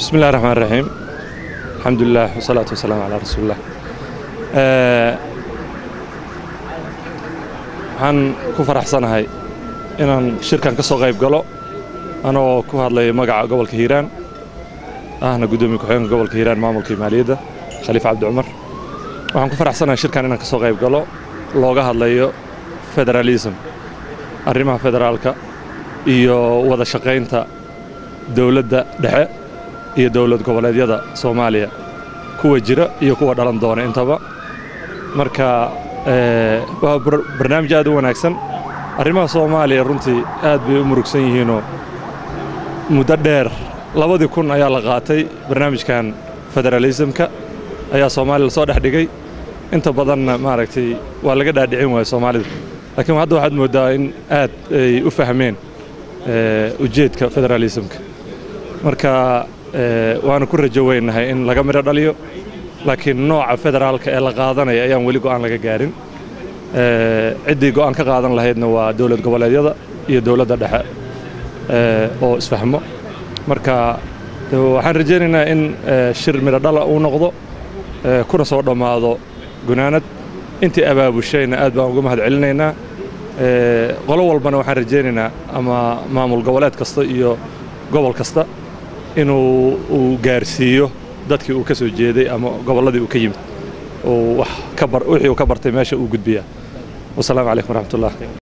بسم الله الرحمن الرحيم الحمد لله والصلاة والسلام على رسول الله waxaan ku faraxsanahay inaan shirkan ka soo qayb galo anoo ku hadlaya magaca gobolka hiiraan ahna guddoomiye ku-xigeenka gobolka hiiraan maamulka maaliyadda khaliif cabdi cumar waxaan ku faraxsanahay shirkan inaan ka soo qayb galo looga hadlayo federalism arrimaha federaalka iyo wada shaqaynta dowladda dhexe iyo dowlad goboleedyada soomaaliya kuwa jira iyo kuwa dhalan doona intaba marka waa barnaamij aad u wanaagsan arrimaha soomaaliya runtii aad bay u murugsan yihiinoo muddo dheer labadii kun ayaa la qaatay barnaamijkan federalismka ayaa soomaaliya lasoo dhex dhigay inta badanna maaragtay waa laga dhaadhicin waaya soomaalida laakiin hadda waxaad mooddaa in aad ay u fahmeen ujeedka federalismka marka waanu ku rajo weynahay in laga midho dhaliyo laakiin nooca federaalka ee la qaadanaya ayaan weli go'aan laga gaarin ciddii go'aan ka qaadan lahaydna waa dowlad goboleedyada iyo dowladda dhexe oo isfahmo marka waxaan rajaynaynaa in shir midho dhala uu noqdo kuna soo dhammaado gunaanad intii abaabushayna aad baan uga mahad celinaynaa qolo walbana waxaan rajaynaynaa ama maamul goboleed kasta iyo gobol kasta inuu uu gaarsiiyo dadkii uu ka soo jeeday ama gobolladii uu ka yimid wixii uu ka bartay meesha uu gudbiyaa wasalaamu calaykum waraxmatullah